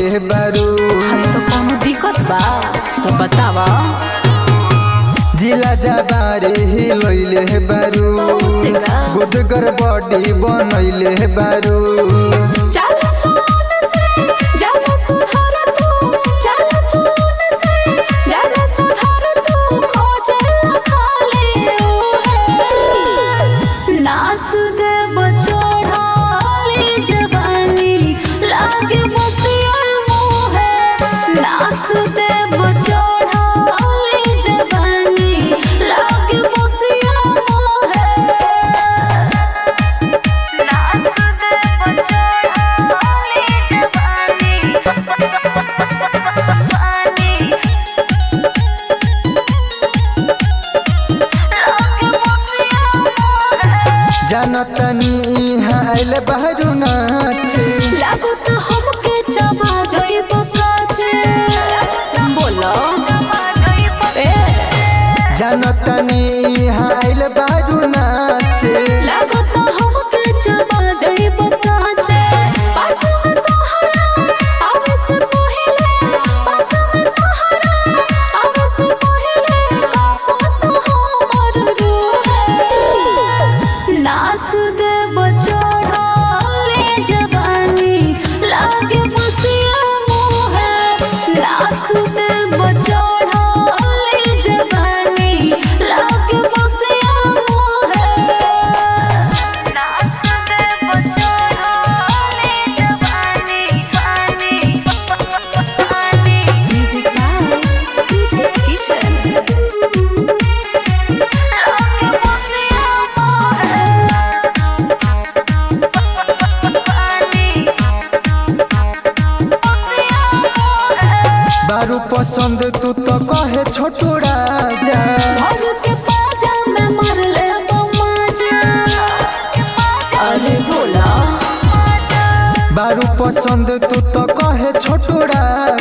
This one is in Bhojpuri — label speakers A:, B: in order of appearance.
A: बारू
B: अरे तो कोनो दिक्कत बा तो बतावा
A: जिला जबारे हिलैले बारू
B: से का?
A: गुदगर बॉडी बनैले बारू
B: चल चोन से जाना सुधार तू चल चोन से जाना सुधार तू खोजे खाली नास दे बचोड़ाली जवानी लागे बसिया मोहे नास दे बचोड़ाली जवानी लागे बसिया मोहे
A: जानतनी इहाँ आइल बारू नाचे
B: लागू तो हमके चबा जाइब काचे बोलो ए
A: जानतनी इहाँ आइल बारू नाचे
B: लागू तो हमके चबा जाइब काचे पास में तोहरा आवे से पहिले पास में तोहरा आवे से पहिले कापो तो हमर रूह नास दे बचोड़ाले जवानी लागे बसिया मोहे नास दे बचोड़ाले जवानी लागे बसिया मोहे नास दे बचोड़ाले जवानी पानी पानी म्यूजिक बाय किशन लागे बसिया मोहे
A: बारू पसंद तू तो कहे छोटू राजा
B: भर के पाजा में मर ले बमाजा अरे भोला
A: बारू पसंद तू तो कहे छोटू राजा